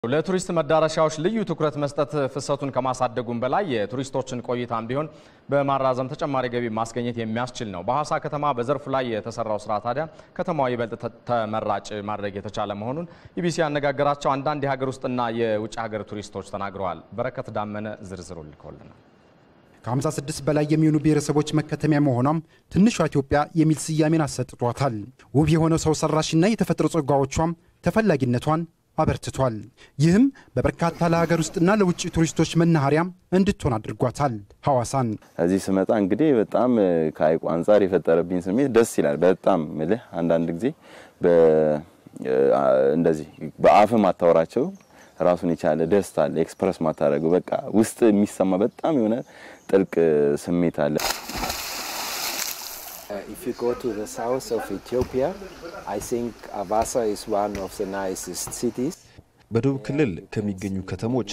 ለቱሪስት መዳረሻዎች ልዩ ትኩረት መስጠት ፍሰቱን ከማሳደጉም በላይ የቱሪስቶችን ቆይታም ቢሆን በማራዘም ተጨማሪ ገቢ ማስገኘት የሚያስችል ነው። በሐዋሳ ከተማ በዘርፉ ላይ የተሰራው ስራ ታዲያ ከተማዋ ይበልጥ ተመራጭ ማድረግ የተቻለ መሆኑን ኢቢሲ ያነጋገራቸው አንዳንድ የሀገር ውስጥና የውጭ ሀገር ቱሪስቶች ተናግረዋል። በረከት ዳመነ ዝርዝሩ ልኮልናል። ከ56 በላይ የሚሆኑ ብሔረሰቦች መከተሚያ መሆኗም ትንሿ ኢትዮጵያ የሚል ስያሜን አሰጥቷታል። ውብ የሆነው ሰው ሰራሽና የተፈጥሮ ጸጋዎቿም ተፈላጊነቷን አበርትቷል። ይህም በበርካታ ለሀገር ውስጥና ለውጭ ቱሪስቶች መናኸሪያም እንድትሆን አድርጓታል። ሐዋሳን እዚህ ስመጣ እንግዲህ በጣም ከሀይቁ አንጻር የፈጠረብኝ ስሜት ደስ ይላል። በጣም ምልህ አንዳንድ ጊዜ እንደዚህ በአፍ ማታወራቸው ራሱን የቻለ ደስታ አለ። ኤክስፕረስ ማታደረገው በቃ ውስጥ የሚሰማ በጣም የሆነ ጥልቅ ስሜት አለ። If you go to the south of Ethiopia, I think Avasa is one of the nicest cities. በደቡብ ክልል ከሚገኙ ከተሞች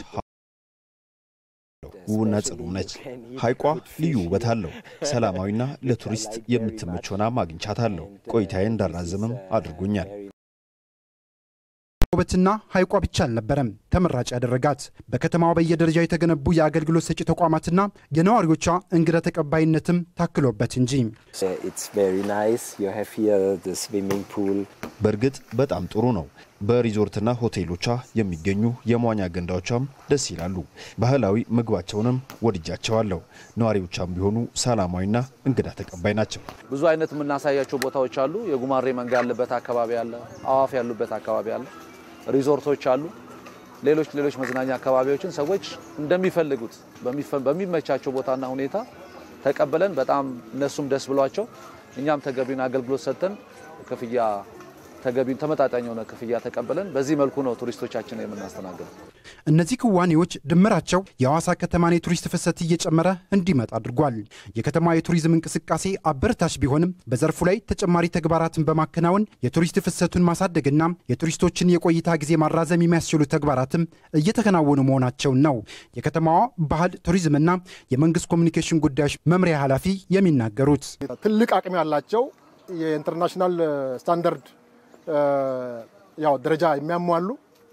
ውብና ጽዱ ነች። ሐይቋ ልዩ ውበት አለው። ሰላማዊና ለቱሪስት የምትመች ሆና አግኝቻታለሁ። ቆይታዬ እንዳራዘምም አድርጎኛል። ውበትና ሐይቋ ብቻ አልነበረም ተመራጭ ያደረጋት በከተማዋ በየደረጃው የተገነቡ የአገልግሎት ሰጪ ተቋማትና የነዋሪዎቿ እንግዳ ተቀባይነትም ታክሎበት እንጂ። It's very nice. You have here the swimming pool. በእርግጥ በጣም ጥሩ ነው። በሪዞርትና ሆቴሎቿ የሚገኙ የመዋኛ ገንዳዎቿም ደስ ይላሉ። ባህላዊ ምግባቸውንም ወድጃቸዋለሁ። ነዋሪዎቿም ቢሆኑ ሰላማዊና እንግዳ ተቀባይ ናቸው። ብዙ አይነት የምናሳያቸው ቦታዎች አሉ። የጉማሬ መንጋ ያለበት አካባቢ አለ። አዋፍ ያሉበት አካባቢ አለ። ሪዞርቶች አሉ። ሌሎች ሌሎች መዝናኛ አካባቢዎችን ሰዎች እንደሚፈልጉት በሚመቻቸው ቦታና ሁኔታ ተቀብለን በጣም እነሱም ደስ ብሏቸው እኛም ተገቢውን አገልግሎት ሰጥተን ክፍያ ተገቢውን ተመጣጣኝ የሆነ ክፍያ ተቀብለን በዚህ መልኩ ነው ቱሪስቶቻችን የምናስተናግደው። እነዚህ ክዋኔዎች ድምራቸው የሐዋሳ ከተማን የቱሪስት ፍሰት እየጨመረ እንዲመጣ አድርጓል። የከተማ የቱሪዝም እንቅስቃሴ አበረታች ቢሆንም በዘርፉ ላይ ተጨማሪ ተግባራትን በማከናወን የቱሪስት ፍሰቱን ማሳደግና የቱሪስቶችን የቆይታ ጊዜ ማራዘም የሚያስችሉ ተግባራትም እየተከናወኑ መሆናቸውን ነው የከተማዋ ባህል ቱሪዝምና የመንግስት ኮሚኒኬሽን ጉዳዮች መምሪያ ኃላፊ የሚናገሩት። ትልቅ አቅም ያላቸው የኢንተርናሽናል ስታንዳርድ ያው ደረጃ የሚያሟሉ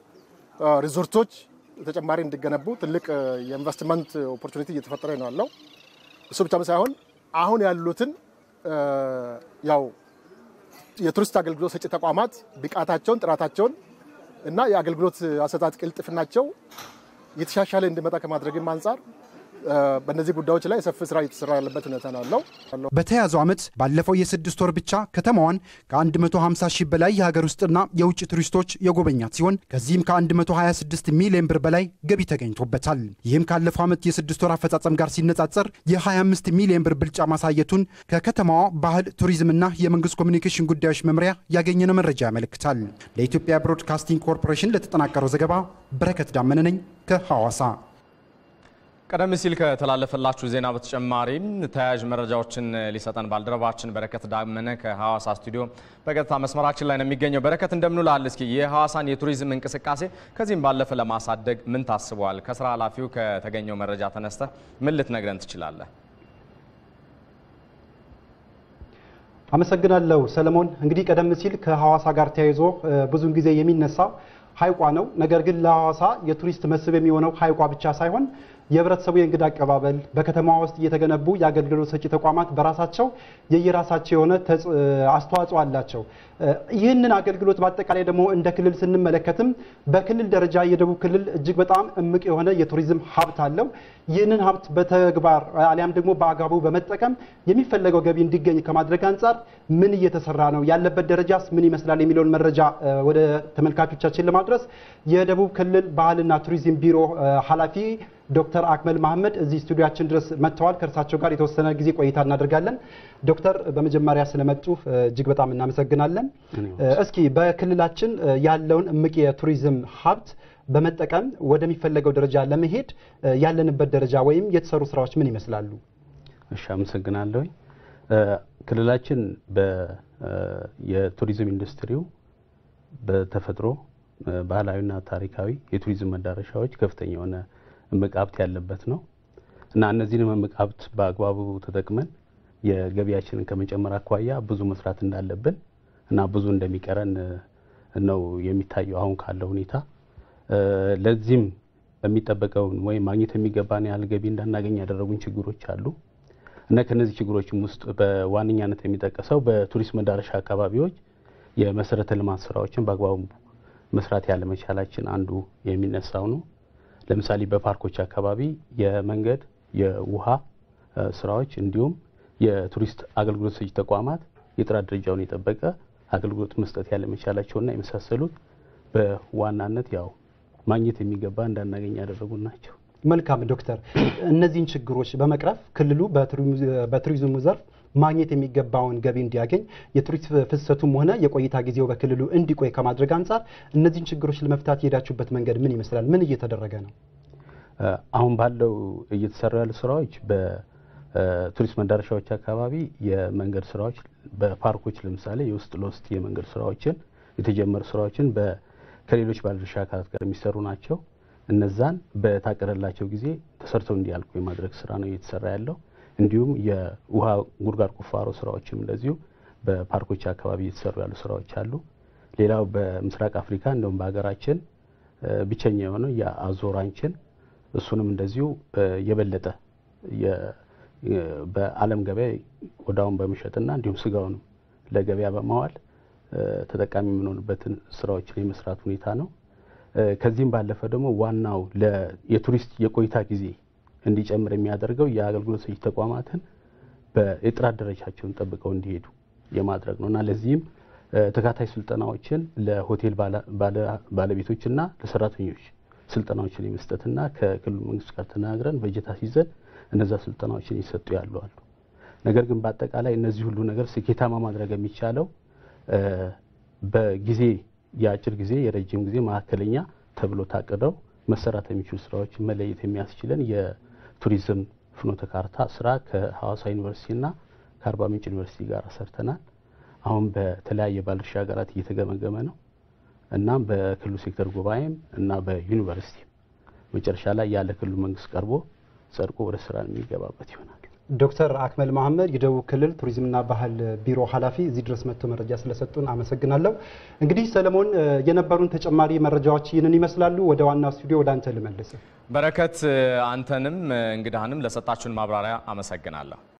ሪዞርቶች ተጨማሪ እንዲገነቡ ትልቅ የኢንቨስትመንት ኦፖርቹኒቲ እየተፈጠረ ነው ያለው። እሱ ብቻ ሳይሆን አሁን ያሉትን ያው የቱሪስት አገልግሎት ሰጪ ተቋማት ብቃታቸውን፣ ጥራታቸውን እና የአገልግሎት አሰጣጥ ቅልጥፍናቸው የተሻሻለ እንዲመጣ ከማድረግም አንጻር በእነዚህ ጉዳዮች ላይ ሰፊ ስራ እየተሰራ ያለበት ሁኔታ ነው ያለው። በተያያዘው ዓመት ባለፈው የስድስት ወር ብቻ ከተማዋን ከ150 ሺህ በላይ የሀገር ውስጥና የውጭ ቱሪስቶች የጎበኛት ሲሆን ከዚህም ከ126 ሚሊዮን ብር በላይ ገቢ ተገኝቶበታል። ይህም ካለፈው ዓመት የስድስት ወር አፈጻጸም ጋር ሲነጻጸር የ25 ሚሊዮን ብር ብልጫ ማሳየቱን ከከተማዋ ባህል ቱሪዝምና የመንግስት ኮሚኒኬሽን ጉዳዮች መምሪያ ያገኘነው መረጃ ያመለክታል። ለኢትዮጵያ ብሮድካስቲንግ ኮርፖሬሽን ለተጠናቀረው ዘገባ በረከት ዳመነ ነኝ ከሐዋሳ። ቀደም ሲል ከተላለፈላችሁ ዜና በተጨማሪም ተያያዥ መረጃዎችን ሊሰጠን ባልደረባችን በረከት ዳመነ ከሐዋሳ ስቱዲዮ በቀጥታ መስመራችን ላይ ነው የሚገኘው። በረከት እንደምንውላል። እስኪ የሐዋሳን የቱሪዝም እንቅስቃሴ ከዚህም ባለፈ ለማሳደግ ምን ታስቧል? ከስራ ኃላፊው ከተገኘው መረጃ ተነስተ ምን ልትነግረን ትችላለህ? አመሰግናለሁ ሰለሞን። እንግዲህ ቀደም ሲል ከሐዋሳ ጋር ተያይዞ ብዙውን ጊዜ የሚነሳው ሐይቋ ነው። ነገር ግን ለሐዋሳ የቱሪስት መስህብ የሚሆነው ሐይቋ ብቻ ሳይሆን የህብረተሰቡ የእንግዳ አቀባበል በከተማዋ ውስጥ እየተገነቡ የአገልግሎት ሰጪ ተቋማት በራሳቸው የየራሳቸው የሆነ አስተዋጽኦ አላቸው። ይህንን አገልግሎት በአጠቃላይ ደግሞ እንደ ክልል ስንመለከትም በክልል ደረጃ የደቡብ ክልል እጅግ በጣም እምቅ የሆነ የቱሪዝም ሀብት አለው። ይህንን ሀብት በተግባር አሊያም ደግሞ በአግባቡ በመጠቀም የሚፈለገው ገቢ እንዲገኝ ከማድረግ አንጻር ምን እየተሰራ ነው፣ ያለበት ደረጃስ ምን ይመስላል የሚለውን መረጃ ወደ ተመልካቾቻችን ለማድረስ የደቡብ ክልል ባህልና ቱሪዝም ቢሮ ኃላፊ ዶክተር አክመል መሐመድ እዚህ ስቱዲያችን ድረስ መጥተዋል። ከእርሳቸው ጋር የተወሰነ ጊዜ ቆይታ እናደርጋለን። ዶክተር በመጀመሪያ ስለመጡ እጅግ በጣም እናመሰግናለን። እስኪ በክልላችን ያለውን እምቅ የቱሪዝም ሀብት በመጠቀም ወደሚፈለገው ደረጃ ለመሄድ ያለንበት ደረጃ ወይም የተሰሩ ስራዎች ምን ይመስላሉ? እሺ፣ አመሰግናለሁ። ክልላችን የቱሪዝም ኢንዱስትሪው በተፈጥሮ ባህላዊና ታሪካዊ የቱሪዝም መዳረሻዎች ከፍተኛ የሆነ እምቅ ሀብት ያለበት ነው እና እነዚህንም እምቅ ሀብት በአግባቡ ተጠቅመን የገቢያችንን ከመጨመር አኳያ ብዙ መስራት እንዳለብን እና ብዙ እንደሚቀረን ነው የሚታየው አሁን ካለው ሁኔታ። ለዚህም የሚጠበቀውን ወይም ማግኘት የሚገባን ያህል ገቢ እንዳናገኝ ያደረጉን ችግሮች አሉ እና ከነዚህ ችግሮችም ውስጥ በዋነኛነት የሚጠቀሰው በቱሪስት መዳረሻ አካባቢዎች የመሰረተ ልማት ስራዎችን በአግባቡ መስራት ያለመቻላችን አንዱ የሚነሳው ነው። ለምሳሌ በፓርኮች አካባቢ የመንገድ፣ የውሃ ስራዎች እንዲሁም የቱሪስት አገልግሎት ሰጪ ተቋማት የጥራት ደረጃውን የጠበቀ አገልግሎት መስጠት ያለመቻላቸውና የመሳሰሉት በዋናነት ያው ማግኘት የሚገባ እንዳናገኝ ያደረጉ ናቸው። መልካም ዶክተር፣ እነዚህን ችግሮች በመቅረፍ ክልሉ በቱሪዝሙ ዘርፍ ማግኘት የሚገባውን ገቢ እንዲያገኝ የቱሪስት ፍሰቱም ሆነ የቆይታ ጊዜው በክልሉ እንዲቆይ ከማድረግ አንጻር እነዚህን ችግሮች ለመፍታት የሄዳችሁበት መንገድ ምን ይመስላል? ምን እየተደረገ ነው? አሁን ባለው እየተሰሩ ያሉ ስራዎች በቱሪስት መዳረሻዎች አካባቢ የመንገድ ስራዎች፣ በፓርኮች ለምሳሌ የውስጥ ለውስጥ የመንገድ ስራዎችን የተጀመሩ ስራዎችን ከሌሎች ባለድርሻ አካላት ጋር የሚሰሩ ናቸው። እነዛን በታቀደላቸው ጊዜ ተሰርተው እንዲያልቁ የማድረግ ስራ ነው እየተሰራ ያለው። እንዲሁም የውሃ ጉድጓድ ቁፋሮ ስራዎችም እንደዚሁ በፓርኮች አካባቢ እየተሰሩ ያሉ ስራዎች አሉ። ሌላው በምስራቅ አፍሪካ እንደውም በሀገራችን ብቸኛ የሆነው የአዞራንችን እሱንም እንደዚሁ የበለጠ በዓለም ገበያ ቆዳውን በመሸጥና እንዲሁም ስጋውንም ለገበያ በማዋል ተጠቃሚ የምንሆንበትን ስራዎችን የመስራት ሁኔታ ነው። ከዚህም ባለፈ ደግሞ ዋናው የቱሪስት የቆይታ ጊዜ እንዲጨምር የሚያደርገው የአገልግሎት ሰጪ ተቋማትን የጥራት ደረጃቸውን ጠብቀው እንዲሄዱ የማድረግ ነው እና ለዚህም ተካታይ ስልጠናዎችን ለሆቴል ባለቤቶችና ለሰራተኞች ስልጠናዎችን የመስጠትና ከክልሉ መንግስት ጋር ተናግረን በጀት አስይዘን እነዛ ስልጠናዎችን ይሰጡ ያሉ አሉ። ነገር ግን በአጠቃላይ እነዚህ ሁሉ ነገር ስኬታማ ማድረግ የሚቻለው በጊዜ የአጭር ጊዜ፣ የረጅም ጊዜ፣ መካከለኛ ተብሎ ታቅደው መሰራት የሚችሉ ስራዎችን መለየት የሚያስችለን የቱሪዝም ፍኖተ ካርታ ስራ ከሐዋሳ ዩኒቨርሲቲና ከአርባ ምንጭ ዩኒቨርሲቲ ጋር ሰርተናል። አሁን በተለያየ ባለድርሻ ሀገራት እየተገመገመ ነው። እናም በክልሉ ሴክተር ጉባኤም እና በዩኒቨርሲቲ መጨረሻ ላይ ያለ ክልሉ መንግስት ቀርቦ ጸድቆ ወደ ስራ የሚገባበት ይሆናል። ዶክተር አክመል መሀመድ የደቡብ ክልል ቱሪዝምና ባህል ቢሮ ኃላፊ እዚህ ድረስ መጥቶ መረጃ ስለሰጡን አመሰግናለሁ። እንግዲህ ሰለሞን የነበሩን ተጨማሪ መረጃዎች ይህንን ይመስላሉ። ወደ ዋና ስቱዲዮ ወደ አንተ ልመልስ። በረከት፣ አንተንም እንግዳህንም ለሰጣችሁን ማብራሪያ አመሰግናለሁ።